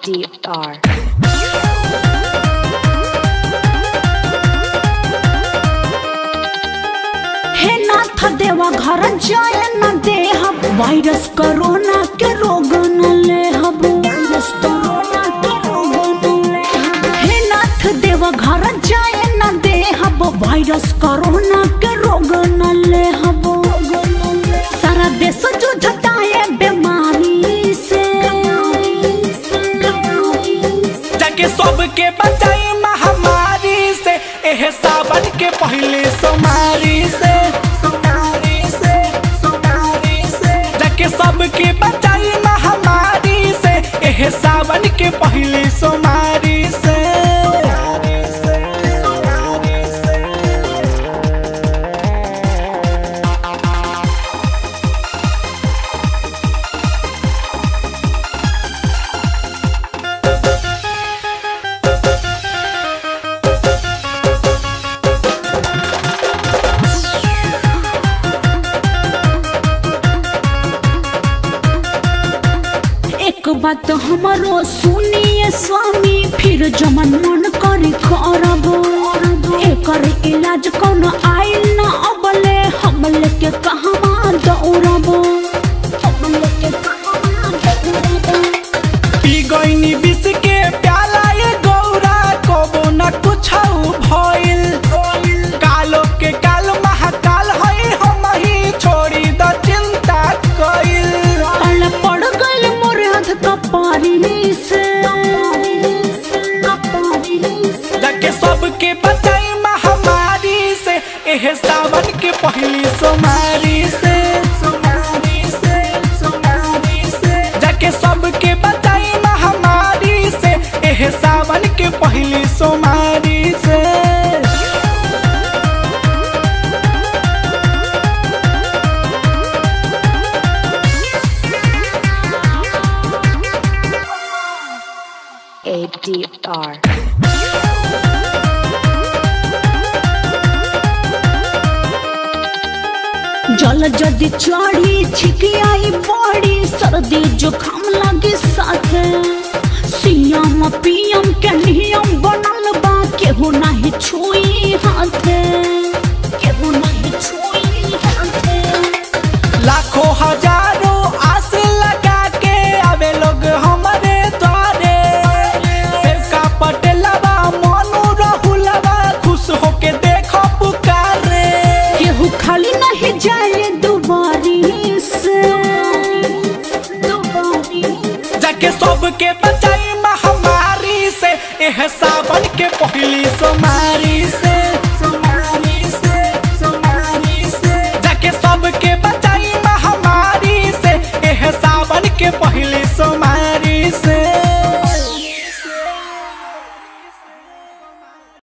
ADR. हे नाथ देवा घर जाए न देहब वायरस कोरोना के रोग न लेहब वायरस कोरोना के रोग न लेहब हे नाथ देवा घर जाए न देहब वायरस कोरोना के रोग न लेहब सारा देश जूझता है बीमारी से जाके सबके बचाई महामारी से एह सावन के पहले सोमारी से सोमारी से सोमारी से जाके सबके बचाई महामारी से एह सावन के पहले सोमारी से सोमारी से सोमारी से एक बात हमारो सुनिए स्वामी फिर जमन मन करे करब एकर इलाज कोनो आइल न अबले हम लेके कहवा दौड़ब हम लेके कहवा दौड़ब पी गईनी विष के प्याला ये गौरा कबो न कुछ भइल कालो के काल महाकाल है हम ही छोड़ी द चिंता कइल अल पड़ गइल मोर हाथ कपारी से जाके सबके बचाई महामारी से एह सावन के पहली सोमारी से सोमारी से सोमारी से जाके सबके बचाई महामारी से एह सावन के पहली सोमारी से ADR. जल जदि चढ़ी छिकियाई बड़ी सर्दी जुकाम लगे साथे सीएम पीएम के नियम बनल बा केहू नहीं छुई हाथे केहू नहीं छुई हाथे लाखों हजारों आस लगा के आवे लोग हमारे द्वारे सेवका पटेलवा मोनू राहुलवा खुश होके देखो पुकारे केहू खाली नहीं जाए दुबारी से दुबारी जाके सबके बचाई महामारी से एह सावन के पहली सोमारी से